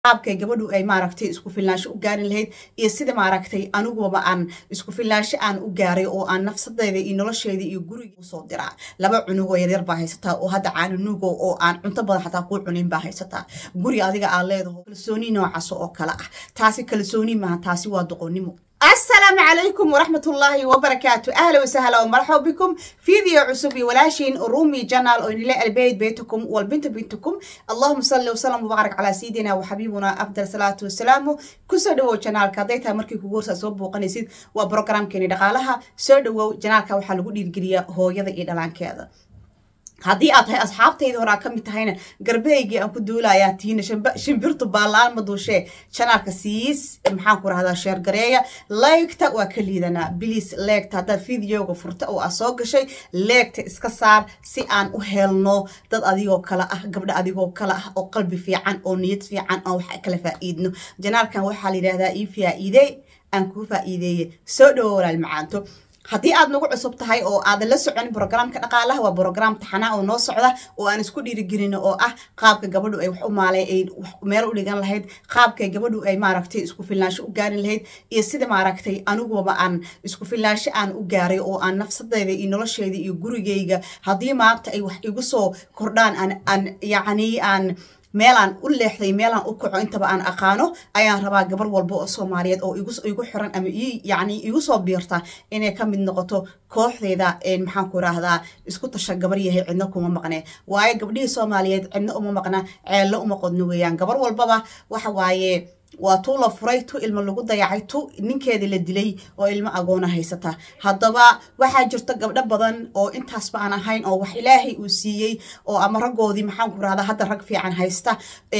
qaabkay gabadhu ay maaragtay isku filnaansho u gaarin lahayd iyo sida maaragtay aniguba aan isku filnaansho aan u gaaray oo aan nafsadeeda iyo nolosheeda iyo guriga usoo diraa laba cunugoo yaryar baa haysataa oo hadda caananugo oo aan cunto badan xataa kuu cunin baa haysataa guri adiga aad leedaho kalsooni noocaas oo kale ah taasi kalsooni maaha taasi waa doqonnimo السلام عليكم ورحمة الله وبركاته أهلا وسهلا ومرحبا بكم فيديو عصب ولاشين رومي جنال ونلاقي البيت بيتكم والبنت بنتكم اللهم صل وسلم وبارك على سيدنا وحبيبنا أفضل صلاة والسلام كسدو جنال كاديتا مركي كورسا صوب وقنيسيد وبروجرام كيني دقالها سدو جنال كوحلقو ديرجريا هو يضي إدلان كذا haddii aad tahay asxaabtayda horaa ka mid tahayna garbeeygii aan ku duulayaa tiina shimbirtu baalaan ma duushee janaalka siis maxaan ku rahdaa sheergareeya leegta waa ka liidanaa biliis leegta haddaad videoga furta oo aa soo gashay leegta iska saar si aan u helno dad adigoo kale ah gabdho adigoo kale ah oo qalbi fiican oo niyad fiican oo wax kala faa'iidno janaalkan waxaa la yidhahdaa ii faa'iidey aan kuu faa'iideeye soo dhowo walaal macaanto haddii aad nagu cusub tahay oo aadan la socon brograamka dhaqaalaha waa brograam taxanaa oo noo socda oo aan isku dhiirigelino oo ah qaabka gabadhu ay wax u maalay ay meel u dhigan lahayd qaabkay gabadhu ay maaragtay isku filnaansho u gaarin lahayd iyo sida maaragtay aniguba aan isku filnaansho aan u gaaray oo aan nafsadeeda iyo nolosheeda iyo gurigayga haddii maanta ay wax igu soo kordhaan aan aan yacni aan meelaan u leexday meelaan u kaco intaba aan aqaano ayaan rabaa gabar walba oo soomaaliyeed oo igu xiran ama yani igu soo biirta inay ka mid noqoto kooxdeeda maxaan ku raahdaa isku tasha gabar yahay cidno kuma maqne waayo gabdhihii soomaaliyeed cidno uma maqna ceello uma qodno weeyaan gabar walbaba waxa waaye waa tuu la furay tu ilmo lagu dayacay tu ninkeeda la dilay oo ilmo agoona haysata haddaba waxaa jirta gabdho badan oo intaasba aan ahayn oo wax ilaahay uu siiyey oo ama raggoodii maxaan ku rahdaa hadda rag fiican haysta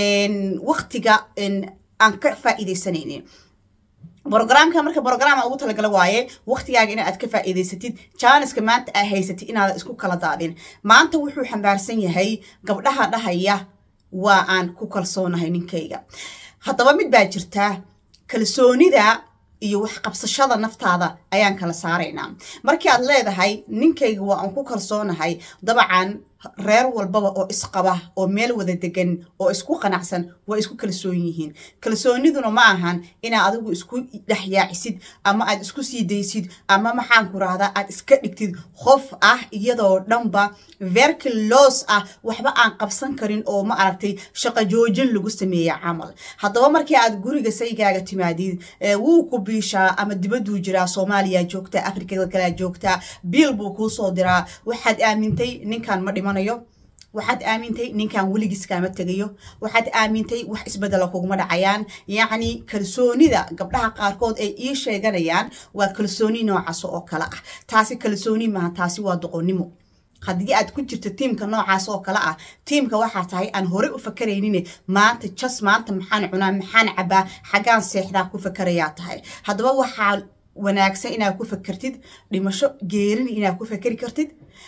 waktiga aan ka faa'iidaysanaynin brograamka marka brograama ugu talagala waaye waktigaaga ina aad ka faa'iidaysatid jaaniska maanta aa haysatid inaadan isku kala daadin maanta wuxuu xambaarsan yahay gabdhaha dhahaya waa aan ku kalsoonahay ninkayga haddaba mid baa jirtaa kalsoonida iyo wax qabsashada naftaada ayaan kala saaraynaa markii aad leedahay ninkayga waa aan ku kalsoonahay dabcan reer walbaba oo isqaba oo meel wada degan oo isku qanacsan waa isku kalsoon yihiin kalsooniduna ma ahan inaad adigu isku dhexyaacisid ama aad isku sii daysid ama maxaan ku rahdaa aad iska dhigtid qof ah iyadoo dhanba verkilos ah waxba aan qabsan karin oo ma aragtay shaqo joojin lagu sameeya camal haddaba markii aad guriga saygaaga timaadid wuu ku biishaa ama dibaduu jiraa soomaaliya joogtaa afrikada kalea joogtaa biil buu kuu soo diraa waxaad aamintay ninkan ma dhima waxaad aamintay ninkan weligiis kaama tegayo waxaad aamintay wax isbedela kuguma dhacayaan yacni kalsoonida gabdhaha qaarkood ay ii sheeganayaan waa kalsooni noocaas oo kale ah taasi kalsooni maaha taasi waa doqonnimo haddii aad ku jirto tiimka noocaas oo kale ah tiimka waxaa tahay aan hore u fakaraynin maanta jas maanta maxaan cunaa maxaan cabaa xaggaan seexdaa ku fakarayaa tahay haddaba waxaa wanaagsan inaad ku fakertid dhimasho geerin inaad ku fakeri kartid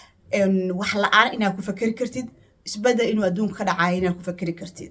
wax la-aan inaad ku fakeri kartid isbedel inuu adduunka ka dhacayo inaad ku fakeri kartid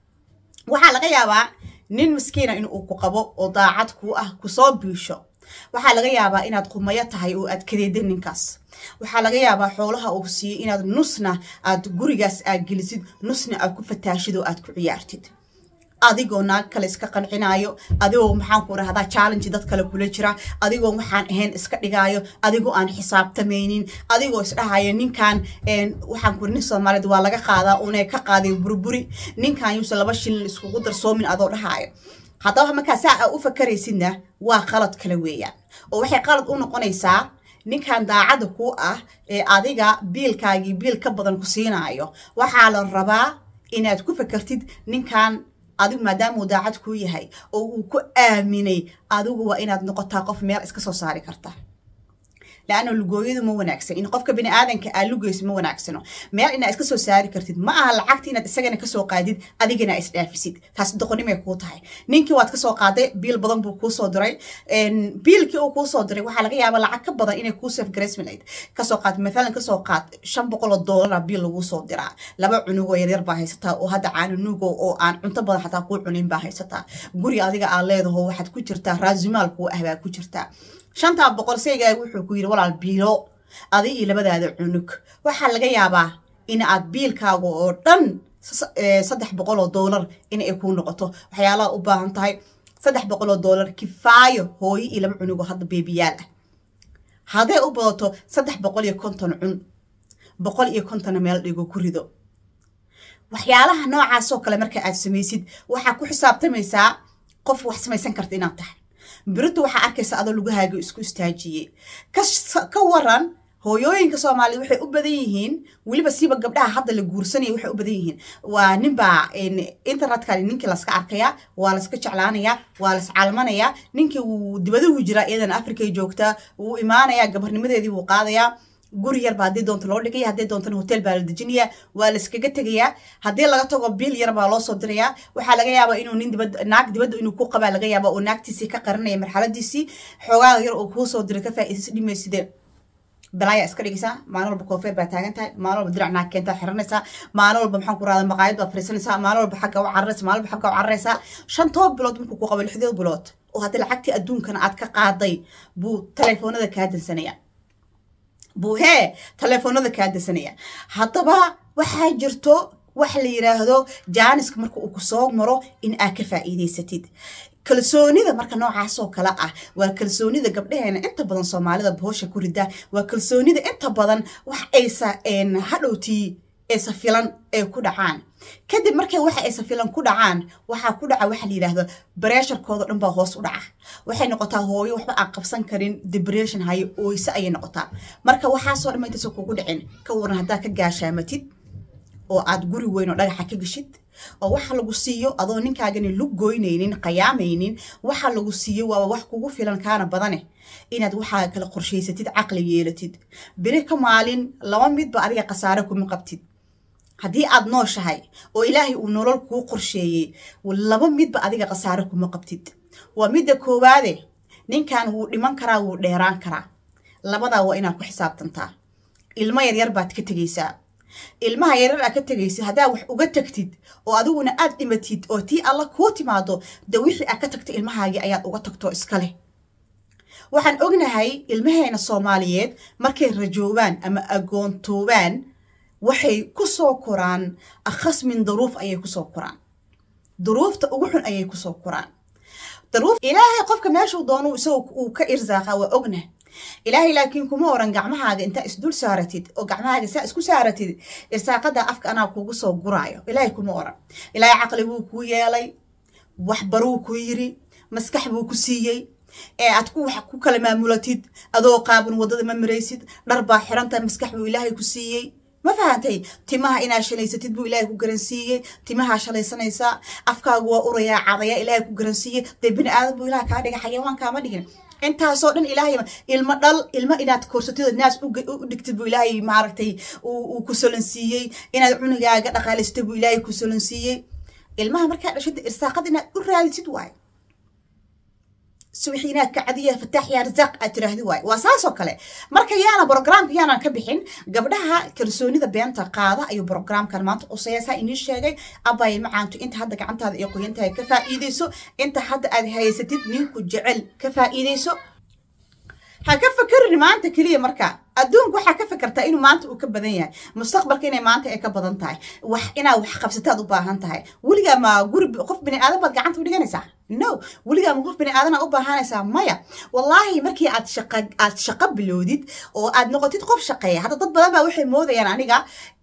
waxaa laga yaabaa nin maskiina inuu ku qabo oo daacad kuu ah kusoo biisho waxaa laga yaabaa inaad qumayo tahay oo aad kadeedin ninkaas waxaa laga yaabaa xoolaha uu siiyey inaad nusna aad gurigaas aad gelisid nusna aad ku fataashid oo aad ku ciyaartid adigoo naag kale iska qancinaayo adigoo maxaan ku rahdaa challenge dad kale kula jira adigoo waxaan ahayn iska dhigaayo adigoo aan xisaabtamaynin adigoo isdhahayo ninkan waxaan kuri nin soomaaliyeed waa laga qaadaa una ka qaaday burburi ninkan yuuse laba shilin iskugu darsoomin adoo dhahaayo haddaba markaa saa aa u fakaraysidna waa qalad kale weeyaan oo waxay qalad u noqonaysaa ninkan daacadda ku ah ee adiga biilkaagii biil ka badan ku siinaayo waxaa la rabaa inaad ku fakartid ninkan adigu maadaama uu daacad kuu yahay oo uu ku aaminay adigu waa inaad noqotaa qof meel iska soo saari karta laanna lugooyadu ma wanaagsan in qofka bini aadanka aa lugeyso ma wanaagsano meel inaad iska soo saari kartid ma aha lacagta inaad isagana kasoo qaadid adigana aa isdhaafisid taas doqonimay kuu tahay ninkii waad kasoo qaaday biil badan buu kuusoo diray biilkii uu kuusoo diray waxaa laga yaaba lacag ka badan inay kuu safe graceminayd kasoo qaad mathalan kasoo qaad shan boqol oo doolara biil laguu soo diraa laba cunugoo yaryar baa haysataa oo hadda caananugo oo aan cunto badan xataa kuu cunin baa haysataa guri adiga aad leedaho waxaad ku jirtaa raasimaal kuu ah baa ku jirtaa shantaa boqol seygaaga wuxuu ku yidhi walaal biilo adi iyo labadaada cunug waxaa laga yaabaa in aad biilkaaga oo dhan saddex boqol oo doolar in ay kuu noqoto waxyaalaha u baahan tahay saddex boqol oo doolar kifaayo hooyo iyo laba cunugo hadda beebiyaal ah hadday u badato saddex boqol iyo konton cun boqol iyo kontonna meel dhigo ku rido waxyaalaha noocaasoo kale marka aad samaysid waxaa ku xisaabtamaysaa qof wax samaysan karta inaad tahay birintu waxaa arkaysa adoo lugahaaga isku istaajiyey ka waran hooyooyinka soomaaliyed waxay u badan yihiin weliba siiba gabdhaha hadda la guursanaya waxay u badan yihiin waa ninbaa internetka ninkii laska arkayaa waa laska jeclaanayaa waa las calmanayaa ninkii wuu dibaduhu jiraa iyadana africay joogtaa wuu imaanayaa gabarnimadeedii wuu qaadayaa guri yar baa haddii doonta loo dhigaya haddii doontana hotel baa la dejinayaa waa layskaga tegayaa haddii laga tago bil yar baa loo soo dirayaa waxaa laga yaabaa inuu nin dibad naag dibadda inuu ku qabaa laga yaabaa oo naagtiisii ka qarinaya marxaladiisii xoogaaga yar oo kuu soo diray ka faa'iidaysa dhimayside balaaya iska dhigaysaa maalin walba koofeer baa taagan tahay maalin walba dirac naag keentaa xiranaysaa maalin walba maxaan ku rahda maqaayad baa fariisanaysaa maalin walba xagga u cararaysa maalin walba xagga u cararaysaa shan toban bilood markuu ku qabo lixdeed bilood oo haddii lacagtii adduunkana aad ka qaaday buu telefoonada kaa dansanaya buu hee telefoonada kaa dansanaya haddaba waxaa jirto waxa la yiraahdo jaaniska marka uu kusoo maro in aad ka faa'iidaysatid kalsoonida marka noocaasoo kale ah waa kalsoonida gabdhaheena inta badan soomaalida bohosha ku rida waa kalsoonida inta badan wax aysa hadhowtii aysa filan ay ku dhacaan kadib markay waxa aysa filan ku dhacaan waxaa ku dhaca waxa la yidhaahdo bareesharkooda dhan baa hoos u dhaca waxay noqotaa hooyo waxba aan qabsan karin depression hayo oyse ayay noqotaa marka waxaasoo dhan intaysa kugu dhicin ka waran haddaa ka gaashaamatid oo aad guri weyn oo dhagaxa ka geshid oo waxa lagu siiyo adoo ninkaagani lug goynaynin qayaamaynin waxa lagu siiyo waaba wax kugu filan kaana badane inaad waxaa kala qorshaysatid caqli yeelatid beri ka maalin laba midba adiga khasaare kuma qabtid haddii aad nooshahay oo ilaahay uu nolol kuu qorsheeyey laba midba adiga khasaare kuma qabtid waa midda koowaade ninkan wuu dhiman karaa wuu dheeraan karaa labadaa waa inaad ku xisaabtantaa ilmo yaryar baad ka tegaysaa ilmaha yaryar aad ka tegaysid haddaa wax uga tagtid oo adiguna aad dhimatid oo tii alla kuu timaado de wixii aad ka tagtay ilmahaagii ayaad uga tagto iska leh waxaan ognahay ilmaheena soomaaliyeed markay rajoobaan ama agoontoobaan waxay ku soo koraan akhas min duruuf ayay kusoo koraan duruufta ugu xun ayay kusoo koraan duruuf ilaahay qofka meeshuu doonu isagoo uu ka irsaaqa waa ognah ilaahay laakiin kuma oran gacmahaaga intaa isdul saaratid oo gacmahaaga saa isku saaratid irsaaqada afka anaa kugu soo guraayo ilaahay kuma oran ilaahay caqli buu kuu yeelay waxbaruu ku yiri maskax buu ku siiyey ee aad ku wax ku kala maamulatid adoo qaaban waddada ma maraysid dhar baa xirantahay maskax buu ilaahay ku siiyey ma fahantay timaha inaa shalaysatid buu ilaahay ku garansiiyey timahaa shalaysanaysaa afkaagu waa urayaa cadaya ilaahay ku garansiiyey dee bini aadan buu ilaah kaa dhiga xayawaan kaama dhigin intaasoo dhan ilaahay ilmo dhal ilmo inaad korsatid naas u dhigtid buu ilaahay maaragtay uu ku solansiiyey inaad cunugaaga dhaqaalaysatid buu ilaahay ku solansiiyey ilmaha markaa dhashid irsaaqada inaad u raadisid waayo subaxii inaad kacdiya fataax yaa rasaaq aad tiraahdi waayo waa saasoo kale marka yaana brogramka yaanan ka bixin gabdhaha kalsoonida beenta qaada ayuu brogramkan maanta qusaysaa inii sheegay abay macaanto inta hadda gacantaada ay qoyantahay ka faa'iidayso inta hadda aad haysatid ninku jecel ka faa'iidayso ha ka fakerin maanta keliya marka adduunku waxaa ka fakertaa inuu maanta uu ka badan yahay mustaqbalka inay maanta ay ka badan tahay wax inaad wax qabsataad u baahan tahay weligaa ma guri qof bini aadan baad gacanta u dhiganaysaa no weligaa ma qof bini aadana u baahanaysaa maya wallaahi markii aad shaqa aad shaqo bilowdid oo aad noqotid qof shaqeeya hadda dad badan baa waxay moodayaan aniga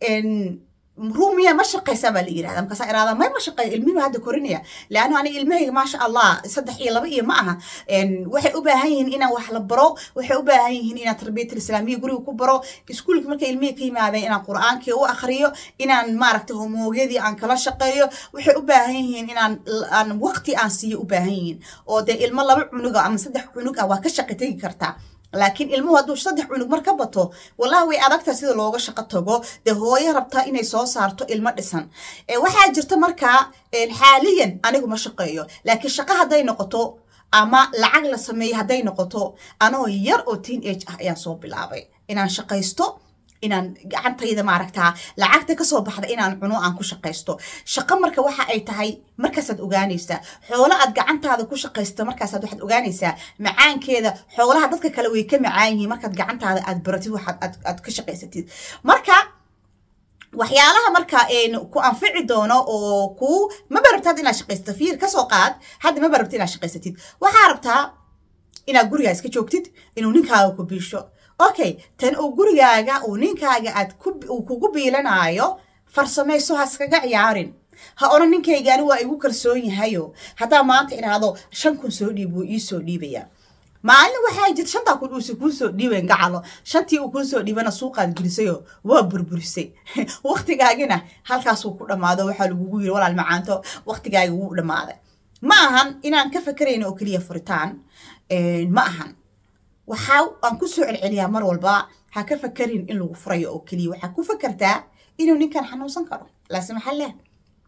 ruumiya ma shaqaysaa baa la yirahda markaasaa iraada may ma shaqeeyo ilmihiba hadda korinaya leanno aniga ilmahayga maasha allah saddex iyo laba iyo ma aha waxay u baahan yihiin inaan wax la baro waxay u baahan yihiin inaan tarbiyatul islaamiya guriga ku baro iskuulka markay ilmihii ka yimaadeen inaan qur'aankii u akhriyo inaan maaragtay homoogyadii aan kala shaqeeyo waxay u baahan yihiin inaan aan waqti aan siiyo u baahan yihiin oo dee ilmo laba cunuga ama saddex cunug ah waa ka shaqi tegi kartaa laakiin ilmuhu hadduu saddex cunug mar ka bato wallahi way adagtaa sida looga shaqo tago dee hooyo rabtaa inay soo saarto ilmo dhisan waxaa jirta markaa xaaliyan anigu ma shaqeeyo laakiin shaqo hadday noqoto ama lacag la sameeyo hadday noqoto anoo yar oo teen age ah ayaan soo bilaabay inaan shaqaysto inaan gacantayda maaragtaa lacagta kasoo baxda inaan cuno aan ku shaqaysto shaqo marka waxa ay tahay markaasaad ogaanaysaa xoolo aad gacantaada ku shaqaysto markaasaad waxaad ogaanaysaa macaankeeda xoolaha dadka kale way ka macaan yihiin markaad gacantaada aad baratid waxaad aad ka shaqaysatid marka waxyaalaha marka ku anfici doono oo ku maba rabtaad inaad shaqaysato fiir kasoo qaad hadda maba rabta inaad shaqaysatid waxaa rabtaa inaad gurigaa iska joogtid inuu ninkaaga ku biisho okay tan uu gurigaaga uu ninkaaga aad uu kugu biilanaayo farsamayso ha iskaga ciyaarin ha odhan ninkaygaani waa igu kalsoon yahayo haddaa maanta idhaahdo shan kun soo dhiib wuu ii soo dhiibayaa maalin waxaa jirta shantaa kun uusa kuu soo dhiibayn gacalo shantii uu kuu soo dhiibana suuqaad gelisayo waa burburisay waktigaagina halkaasuu ku dhammaado waxaa lagugu yiri walaal macaanto waktigaaga wuu dhammaaday ma ahan inaan ka fakerayno oo keliya furitaan ma ahan waxaa aan ku soo celceliyaa mar walba ha ka fakerin in lagu furayo oo keliya waxaa ku fakertaa inuu ninkan xanuunsan karo laase maxaa leh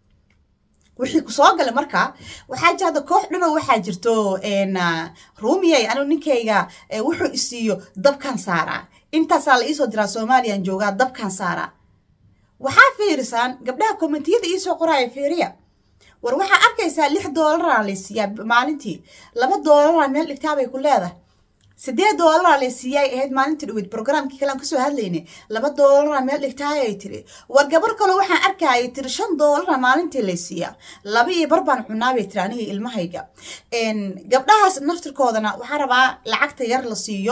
wixii ku soo gala marka waxaa jirta koox dhanoo waxaa jirto ruumiyay anigu ninkayga wuxuu isiiyo dabkan saaraa intaasaa la iisoo diraa soomaaliyaan joogaa dabkan saaraa waxaa fiirisaan gabdhaha kommentiyada iisoo qoraaya fiiriya war waxaa arkaysaa lix doolaraa laysiiyaa maalintii laba doolaraa meel dhigtaabay ku leedahay sideed doolaraa laysiiyaay ahayd maalintii dhaweyd brograamkii kale aan kasoo hadlaynay laba doolaraa meel dhigtaayay tiri war gabar kale waxaan arkayay tiri shan doolara maalintii laysiiyaa laba iyo bar baan cunaabay tiri aniga ilmahayga gabdhahaas naftirkoodana waxaa rabaa lacagta yar la siiyo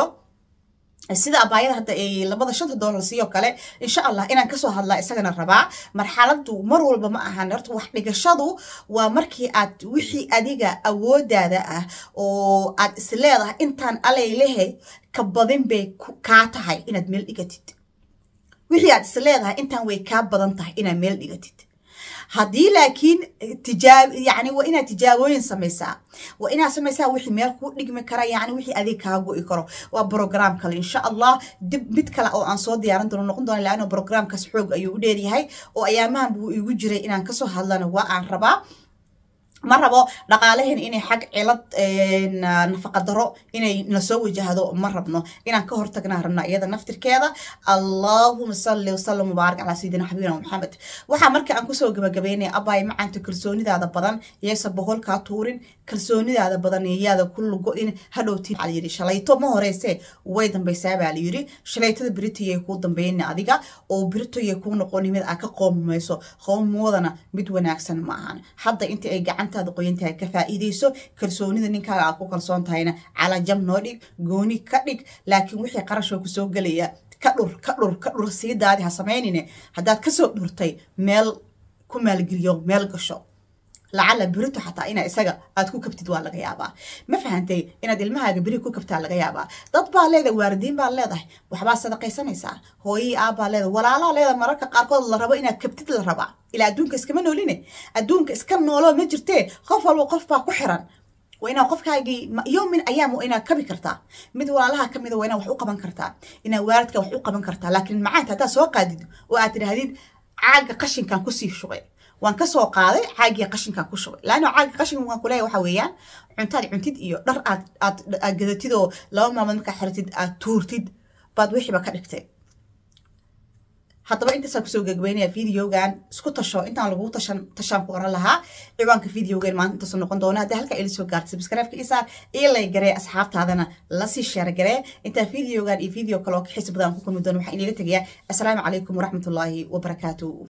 sida abaayada hadda ay labada shanta doolar siiyo kale insha allah inaan kasoo hadlaa isagana rabaa marxaladu mar walba ma ahan horta wax dhigashadu waa markii aad wixii adiga awoodaada ah oo aad isleedahay intaan alaylehe ka badin bay kaa tahay inaad meel dhigatid wixii aad isleedahay intaan way kaa badan tahay inaad meel dhigatid haddii laakiin tijaab yani waa inaad tijaabooyin samaysaa waa inaad samaysaa wixii meel kuu dhigmi kara yani wixii adig kaa go'i karo waa brogram kale insha allah dib mid kale oo aan soo diyaaran doono noqon doona laano brograamkaas xoog ayuu u dheeryahay oo ayaamahan buu igu jiray inaan kasoo hadlana waa aan rabaa ma rabo dhaqaalaheen inay xag cilad nafaqa daro inay nasoo wajahdo ma rabno inaan ka hortagnaa rabna iyada naftirkeeda allahuma salli wasalam mubaarak calaa sayidina xabibina maxamed waxaa marka aan kusoo gabagabeynaya abaay macaanta kalsoonidaada badan yaysa boholkaa tuurin kalsoonidaada badan yaada ku lugo-in hadhowti la yiri shalayto ma horeyse way dambaysaa baa la yiri shalaytada beritayay kuu dambeyna adiga oo beritoyay kuu noqoni mid aa ka qoomamayso qoomoodana mid wanaagsan ma ahan hadda inta ay gacanta qoyantahay ka faa'iidayso kalsoonida ninkaaga aad ku kalsoon tahayna calajam noo dhig gooni ka dhig laakiin wixii qarashoo kusoo gelaya ka dhur ka dhur ka dhur sii daadi ha samaynine haddaad kasoo dhurtay meel ku maalgeliyo meel gasho lacala berito xataa inaa isaga aad ku kabtid waa laga yaabaa ma fahantay inaad ilmahaaga beri ku kabtaa laga yaabaa dad baa leedahay waalidiin baa leedahay waxbaa sadaqaysanaysaa hooyii aabbaa leedahay walaalaa leedahay mararka qaarkood la rabo inaad kabtid la rabaa ilaa adduunka iskama nooline adduunka iska nooloo ma jirtee qof walba qof baa ku xiran waa inaa qofkaagii yoomin ayaam waa inaad kabi kartaa mid walaalaha ka mida waa inaad wax u qaban kartaa inaad waalidka wax u qaban kartaa laakiin macaanta haddaad soo qaadid oo aad tidhaahdid caaga qashinkan kusii shubay waan kasoo qaaday caagii qashinkan ku shubay laano caaga qashinkan waan kuleeya waxa weeyaan cuntaad cuntid iyo dhar aad aad aad gadatid oo laba maalmood markaa xiratid aad tuurtid baad wixiiba ka dhigtay haddaba intaasaan kusoo gagabeynaya videogan isku tasho intaan lagu tashan tashaan ku oran lahaa ciwaanka videogan maanta intaasoo noqon doona haddii halka ila soo gaartay subscribe-ka isaar io lay garee asxaabtaadana lasii sheer garee intaa videogan iyo video kale oo ka xiisa badan ku kulmi doona waxaan iniga tegayaa assalaamu calaykum waraxmatullaahi wabarakaatu